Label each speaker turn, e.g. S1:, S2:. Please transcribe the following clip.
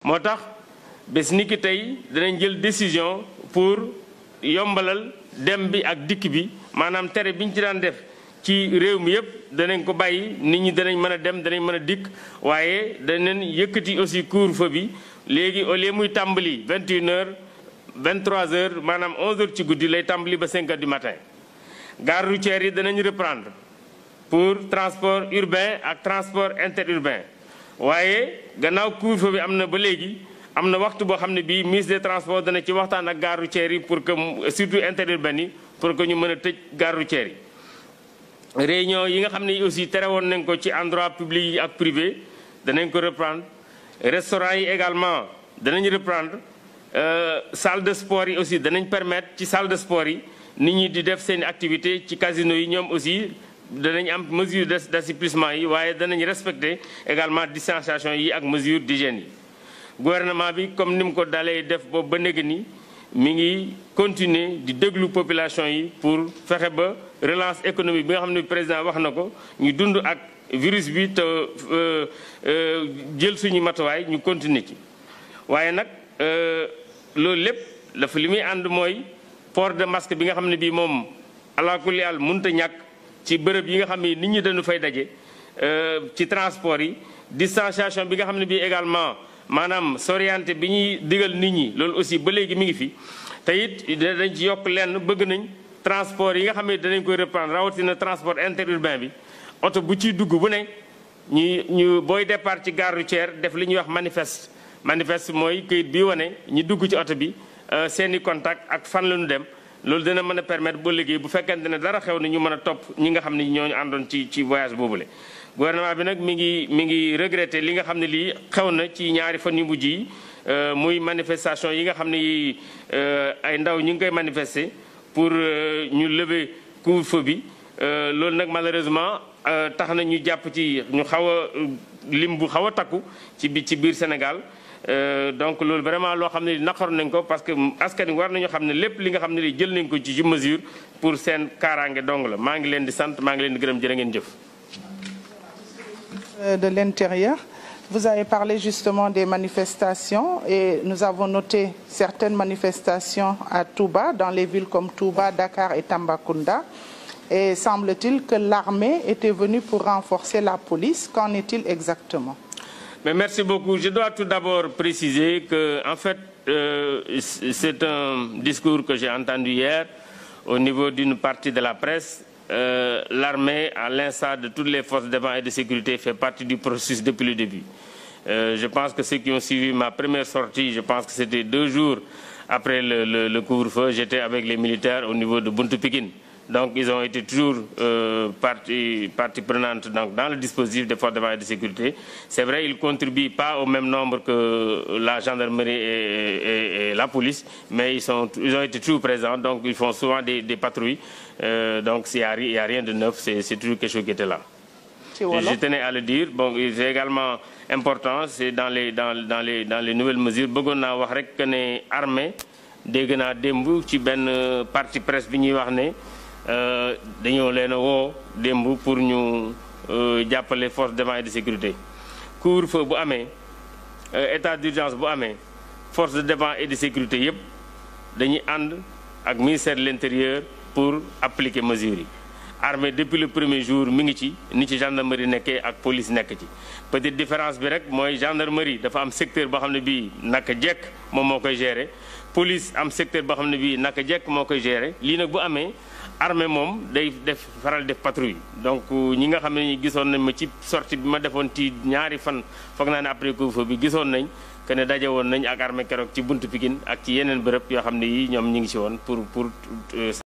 S1: moo tax bés ni ki tey danañ jël décision pour yombalal dem bi ak dikk bi maanaam tere bi ñu ci daan def ci réew mi yëpp danañ ko bàyyi nit ñi danañ mën a dem danañ mën a dikk waaye danañ yëkkati aussi couvre-feu bi léegi au lieu muy tàmbali 21 heures 23 heures maanaam 11 heures ci guddi lay tàmbali ba 5 heures du matin gare routière yi danañ reprendre pour transport urbain ak transport interurbain waaye gannaaw couvre-feu bi am na ba léegi am na waxtu boo xam ne bii ministre des transports dana ci waxtaan ak gare routière yi pour que surtout interurbain yi pour que ñu mën a tëj gare routière yi. réunion yi nga xam ne aussi tere woon nañ ko ci endroit public yi ak privé danañ ko reprendre restaurant yi également danañ reprendre salle de sport yi aussi danañ permettre ci salle de sport yi nit ñi di def seen activité ci casino yi ñoom aussi danañ am mesure d'assouplissement yi waaye danañ respecter également distanciation yi ak mesure d'hygiène yi gouvernement bi comme ni mu ko dalee def boobu ba néega ni mi ngi continuer di déglu population yi pour fexe ba relance économique bi nga xam ne président wax na ko ñu dund ak virus bi te jël suñu matuwaay ñu continuer ci waaye nag loolu lépp dafa li muy ànd mooy port de masque bi nga xam ne bii moom alaakulli àll mënut a ñàkk ci bërëb yi nga xam ne nit ñi dañu fay daje ci transport yi distanciation bi nga xam ne bii également maanaam soriante bi ñuy digal nit ñi loolu aussi ba léegi mi ngi fi te it dañ ci yokk lenn bëgg nañ transport yi nga xam ne danañ koy reprendre rawatina transport interurbain bi oto bu ciy dugg bu ne ñu ñu booy départ ci gare routière def li ñuy wax manifeste manifeste mooy këyit bi wane ñi dugg ci oto bi seeni contact ak fan la ñu dem loolu dina mën a permettre ba liggéey bu fekkente ne dara xew na ñu mën a topp ñi nga xam ne ñooñu àndoon ci ci voyage boobule. gouvernement bi nag mi ngi mi ngi regretté li nga xam ne lii xew na ci ñaari fan yu mujj yi muy manifestation yi nga xam ne yi ay ndaw ñu ngi koy manifester pour ñu lever couvre-feu bi loolu nag malheureusement tax na ñu jàpp ci ñu xaw a lim bu xaw a takku ci bi ci biir Sénégal donc loolu vraiment loo xam ne naqaru nañ ko parce que askan wi war nañu xam ne lépp li nga xam ne li jël nañ ko ci ci mesure pour seen kaaraange dong la maa ngi leen di sant maa ngi leen di gërëm jërë ngeen jëf
S2: de l'Intérieur. Vous avez parlé justement des manifestations et nous avons noté certaines manifestations à Touba, dans les villes comme Touba, Dakar et Tambacounda. Et semble-t-il que l'armée était venue pour renforcer la police. Qu'en est-il exactement
S1: Mais Merci beaucoup. Je dois tout d'abord préciser que, en fait, euh, c'est un discours que j'ai entendu hier au niveau d'une partie de la presse euh, l'armée, à l'instar de toutes les forces de défense et de sécurité, fait partie du processus depuis le début. Euh, je pense que ceux qui ont suivi ma première sortie, je pense que c'était deux jours après le, le, le couvre-feu, j'étais avec les militaires au niveau de Buntu Pikin. Donc ils ont été toujours euh, partie, partie prenante donc, dans le dispositif des forces de défense et de sécurité. C'est vrai, ils ne contribuent pas au même nombre que la gendarmerie et, et, et la police, mais ils, sont, ils, ont été toujours présents, donc ils font souvent des, des patrouilles. Euh, donc il n'y a, a, rien de neuf, c'est toujours quelque chose qui était là. Je tenais à le dire. Bon, c'est également important, c'est dans les, dans, dans, les, dans les nouvelles mesures. bëggoon naa wax rek que ne armée dégg naa démb ci benn parti presse bi ñuy wax ne dañoo leen a woo démb pour ñu jàppale force de défense et de sécurité. couvre-feu bu amee état d'urgence bu amee force de défense et de sécurité yépp dañuy ànd ak ministère de l'intérieur pour appliquer mesures yi. armée depuis le premier jour mi ngi ci ni ci gendarmerie nekkee ak police nekk ci peut-être différence bi rek mooy gendarmerie dafa am secteur boo xam ne bii naka jekk moom moo koy gérer police am secteur boo xam ne bii naka jekk moo koy gérer lii nag bu amee armée moom day def faral def patrouille donc ñi nga xam ne ñi gisoon nañ ma ci sortie bi ma defoon ci ñaari fan foog naa ne après couvre-feu bi gisoon nañ que ne daje woon nañ ak armée keroog ci buntu Pikine ak ci yeneen bërëb yoo xam ne yi ñoom ñi ngi ci woon pour pour